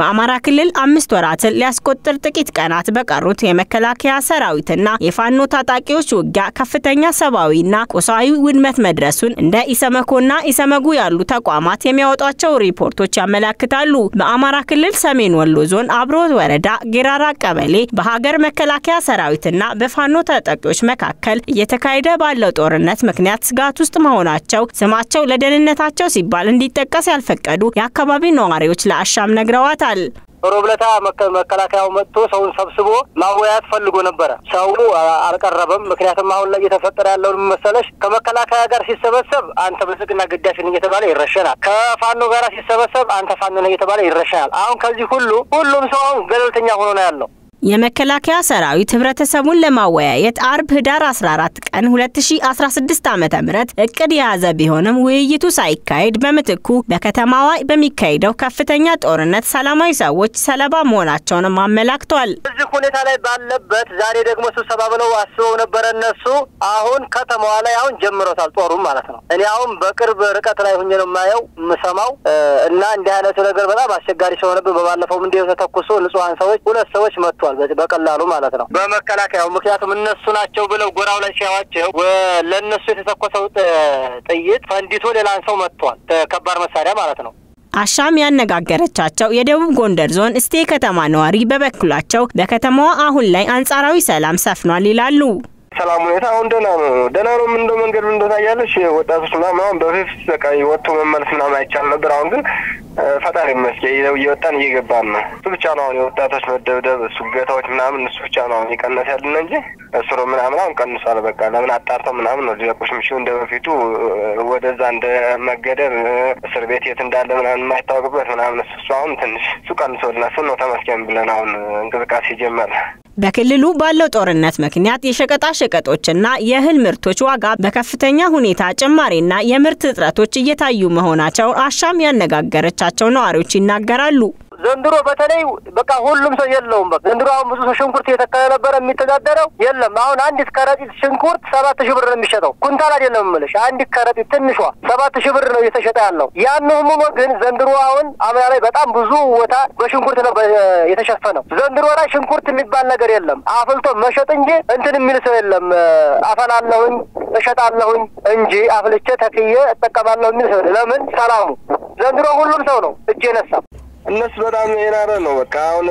በአማራ ክልል አምስት ወራትን ሊያስቆጥር ጥቂት ቀናት በቀሩት የመከላከያ ሰራዊትና የፋኖ ታጣቂዎች ውጊያ ከፍተኛ ሰብአዊና ቁሳዊ ውድመት መድረሱን እንደ ኢሰመኮና ኢሰመጉ ያሉ ተቋማት የሚያወጧቸው ሪፖርቶች ያመላክታሉ። በአማራ ክልል ሰሜን ወሎ ዞን አብሮት ወረዳ ጌራራ ቀበሌ በሀገር መከላከያ ሰራዊትና በፋኖ ታጣቂዎች መካከል እየተካሄደ ባለው ጦርነት ምክንያት ስጋት ውስጥ መሆናቸው ስማቸው ለደህንነታቸው ሲባል እንዲጠቀስ ያልፈቀዱ የአካባቢ ነዋሪዎች ለአሻም ነግረዋታል። ሮብለታ መከላከያው መጥቶ ሰውን ሰብስቦ ማወያየት ፈልጎ ነበረ። ሰው አልቀረበም። ምክንያቱም አሁን ላይ እየተፈጠረ ያለውን መሰለሽ ከመከላከያ ጋር ሲሰበሰብ አንተ ብልጽግና ግዳፊ ነህ እየተባለ ይረሸናል። ከፋኖ ጋር ሲሰበሰብ አንተ ፋኖ ነህ እየተባለ ይረሸናል። አሁን ከዚህ ሁሉ ሁሉም ሰው አሁን ገለልተኛ ሆኖ ነው ያለው። የመከላከያ ሰራዊት ህብረተሰቡን ለማወያየት አርብ ህዳር 14 ቀን 2016 ዓ.ም እቅድ የያዘ ቢሆንም ውይይቱ ሳይካሄድ በምትኩ በከተማዋ በሚካሄደው ከፍተኛ ጦርነት ሰላማዊ ሰዎች ሰለባ መሆናቸውንም አመላክቷል። እዚህ ሁኔታ ላይ ባለበት ዛሬ ደግሞ ስብሰባ ብለው አስበው ነበረ እነሱ። አሁን ከተማዋ ላይ አሁን ጀምሮታል ጦሩም ማለት ነው። እኔ አሁን በቅርብ ርቀት ላይ ሁኜ ነው የማየው የምሰማው እና እንዲህ አይነቱ ነገር በጣም አስቸጋሪ ሲሆንብን በባለፈው እንዲሁ ተተኩሶ ንጹሐን ሰዎች ሁለት ሰዎች መጥቷል በቀላሉ ማለት ነው በመከላከያው ምክንያቱም እነሱ ናቸው ብለው ጎራው ላይ ሲያዋቸው ለእነሱ የተተኮሰው ጥይት ፈንዲቶ ሌላን ሰው መጥቷል። ከባድ መሳሪያ ማለት ነው። አሻም ያነጋገረቻቸው የደቡብ ጎንደር ዞን እስቴ ከተማ ነዋሪ በበኩላቸው በከተማዋ አሁን ላይ አንጻራዊ ሰላም ሰፍኗል ይላሉ። ሰላም ሁኔታ አሁን ደህና ነው። ደህና ነው። ምን እንደው መንገድ ምን ታያለሽ? ወጣቶች ምናምን አሁን በፊት በቃ ወጥቶ መመለስ ምናምን አይቻል ነበር። አሁን ግን ፈጣሪ ይመስገን እየወጣን እየገባን ነው። እሱ ብቻ ነው አሁን የወጣቶች መደብደብ፣ እሱ ገታዎች ምናምን እሱ ብቻ ነው አሁን የቀነስ ያለን እንጂ እስሮ ምናምን አሁን ቀንሷል። በቃ ለምን አጣርተው ምናምን ነው ሊለቁሽ የሚችሉ እንደ በፊቱ ወደዛ እንደ መገደብ እስር ቤት የት እንዳለ ምናምን የማይታወቅበት ምናምን እሱ አሁን ትንሽ እሱ ቀንሶልና እሱ ነው ተመስገን ብለን አሁን እንቅስቃሴ ጀመረ። በክልሉ ባለው ጦርነት ምክንያት የሸቀጣ ሸቀጦችና የእህል ምርቶች ዋጋ በከፍተኛ ሁኔታ ጭማሪና የምርት እጥረቶች እየታዩ መሆናቸውን አሻም ያነጋገረቻቸው ነዋሪዎች ይናገራሉ። ዘንድሮ በተለይ በቃ ሁሉም ሰው የለውም። በቃ ዘንድሮ አሁን ብዙ ሰው ሽንኩርት እየተከለ ነበረ የሚተዳደረው የለም። አሁን አንዲት ከረጢት ሽንኩርት ሰባት ሺህ ብር ነው የሚሸጠው። ኩንታል አይደለም የምልሽ፣ አንዲት ከረጢት ትንሿ ሰባት ሺህ ብር ነው እየተሸጠ ያለው። ያን ሆኖ ግን ዘንድሮ አሁን አምና ላይ በጣም ብዙ ቦታ በሽንኩርት ነው የተሸፈነው። ዘንድሮ ላይ ሽንኩርት የሚባል ነገር የለም። አፍልቶ መሸጥ እንጂ እንትን የሚል ሰው የለም። አፈላለሁኝ እሸጣለሁኝ እንጂ አፍልቼ ተክዬ እጠቀማለሁ የሚል ሰው ለምን ሰላሙ ዘንድሮ ሁሉም ሰው ነው እጅ የነሳ እነሱ በጣም የናረ ነው። በቃ አሁን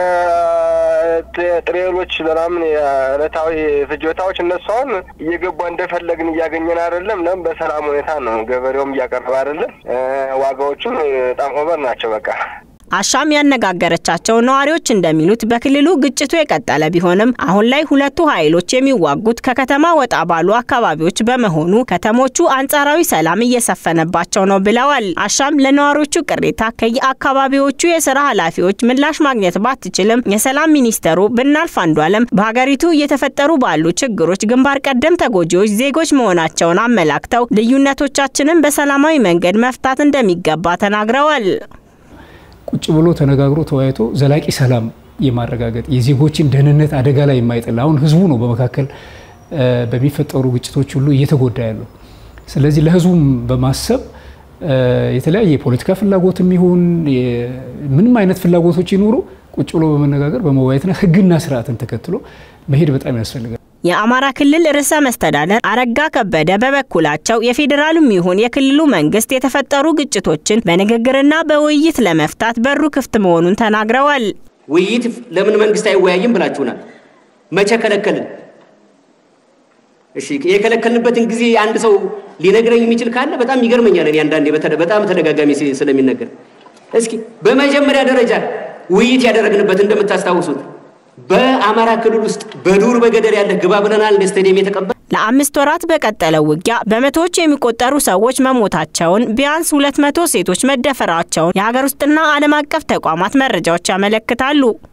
ጥሬሎች ምናምን የዕለታዊ ፍጆታዎች እነሱ አሁን እየገባ እንደፈለግን እያገኘን አይደለም። ለምን በሰላም ሁኔታ ነው። ገበሬውም እያቀረበ አይደለም። ዋጋዎቹም በጣም ኦቨር ናቸው። በቃ አሻም ያነጋገረቻቸው ነዋሪዎች እንደሚሉት በክልሉ ግጭቱ የቀጠለ ቢሆንም አሁን ላይ ሁለቱ ኃይሎች የሚዋጉት ከከተማ ወጣ ባሉ አካባቢዎች በመሆኑ ከተሞቹ አንጻራዊ ሰላም እየሰፈነባቸው ነው ብለዋል። አሻም ለነዋሪዎቹ ቅሬታ ከየአካባቢዎቹ የስራ ኃላፊዎች ምላሽ ማግኘት ባትችልም የሰላም ሚኒስተሩ ብናልፍ አንዱዓለም በሀገሪቱ እየተፈጠሩ ባሉ ችግሮች ግንባር ቀደም ተጎጂዎች ዜጎች መሆናቸውን አመላክተው ልዩነቶቻችንን በሰላማዊ መንገድ መፍታት እንደሚገባ ተናግረዋል። ቁጭ ብሎ ተነጋግሮ ተወያይቶ ዘላቂ ሰላም የማረጋገጥ የዜጎችን ደህንነት አደጋ ላይ የማይጥል አሁን ህዝቡ ነው በመካከል በሚፈጠሩ ግጭቶች ሁሉ እየተጎዳ ያለው። ስለዚህ ለህዝቡም በማሰብ የተለያየ የፖለቲካ ፍላጎትም ይሁን ምንም አይነት ፍላጎቶች ይኖሩ ቁጭ ብሎ በመነጋገር በመወያየትና ህግና ስርዓትን ተከትሎ መሄድ በጣም ያስፈልጋል። የአማራ ክልል ርዕሰ መስተዳደር አረጋ ከበደ በበኩላቸው የፌዴራሉም ይሁን የክልሉ መንግስት የተፈጠሩ ግጭቶችን በንግግርና በውይይት ለመፍታት በሩ ክፍት መሆኑን ተናግረዋል። ውይይት ለምን መንግስት አይወያይም ብላችሁናል። መቼ ከለከልን? እሺ የከለከልንበትን ጊዜ አንድ ሰው ሊነግረኝ የሚችል ካለ በጣም ይገርመኛል። እኔ አንዳንዴ በጣም ተደጋጋሚ ስለሚነገር እስኪ በመጀመሪያ ደረጃ ውይይት ያደረግንበት እንደምታስታውሱት በአማራ ክልል ውስጥ በዱር በገደል ያለ ግባ ብለናል እንደ ስታዲየም የተቀበል ለአምስት ወራት በቀጠለው ውጊያ በመቶዎች የሚቆጠሩ ሰዎች መሞታቸውን ቢያንስ ሁለት መቶ ሴቶች መደፈራቸውን የሀገር ውስጥና ዓለም አቀፍ ተቋማት መረጃዎች ያመለክታሉ።